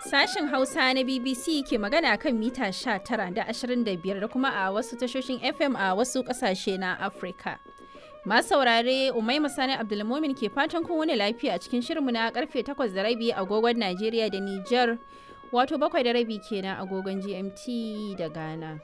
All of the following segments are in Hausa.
Sashen Hausa na BBC ke magana kan mita 19 da 25 da kuma a wasu tashoshin FM a wasu ƙasashe na Afirka. Masu saurare Umaima Sani Abdulmumin ke fatan kun wani lafiya a cikin shirinmu na karfe 8 da rabi agogon Najeriya da Nijar wato bakwai da rabi kenan agogon GMT da Ghana.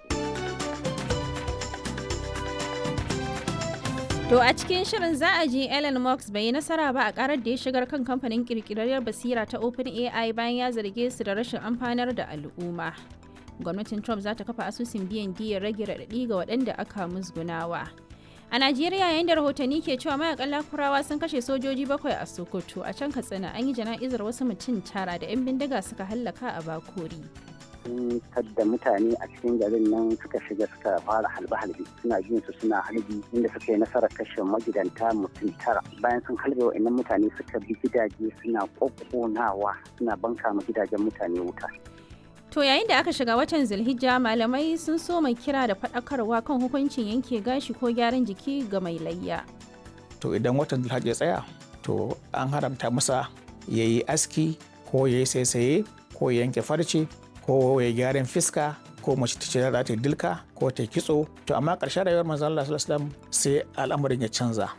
To a cikin shirin za a ji Elon Musk bai yi nasara ba a karar da ya shigar kan kamfanin kirkirarriyar basira ta OpenAI bayan ya zarge su da rashin amfanar da al'umma. Gwamnatin Trump za ta kafa asusun biyan diyar rage raɗaɗi ga waɗanda aka musgunawa. A Najeriya yayin da rahotanni ke cewa mayakan lakurawa sun kashe sojoji bakwai a Sokoto a can Katsina an yi jana'izar wasu mutum tara da 'yan bindiga suka hallaka a Bakori. sun tadda mutane a cikin garin nan suka shiga suka fara halbe-halbe suna jin su suna halbi inda suka yi nasarar kashe magidanta mutum tara bayan sun halbe wa'annan mutane suka bi gidaje suna kokkonawa suna banka ma gidajen mutane wuta To yayin da aka shiga watan Zulhijja malamai sun so mai kira da faɗakarwa kan hukuncin yanke gashi ko gyaran jiki ga mai layya. To idan watan Zulhijja ya tsaya to an haramta masa ya yi aski ko ya yi saisaye ko ya yanke farce ko ya gyaran fiska ko mace ta ce za ta dilka ko ta kitso to amma ƙarshen rayuwar manzon Allah sallallahu alaihi wasallam sai al'amarin ya canza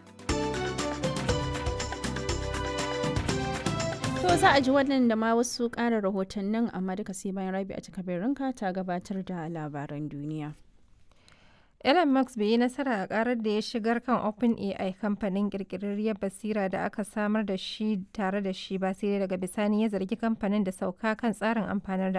To za a ji wannan da ma wasu ƙarin rahotannin amma duka sai bayan rabi a cikabirinka ta gabatar da labaran duniya. Elon Musk bai yi nasara a karar da ya shigar kan OpenAI kamfanin kirkirarriyar basira da aka samar da shi tare da shi ba sai daga bisani ya zargi kamfanin da sauka kan tsarin amfanar da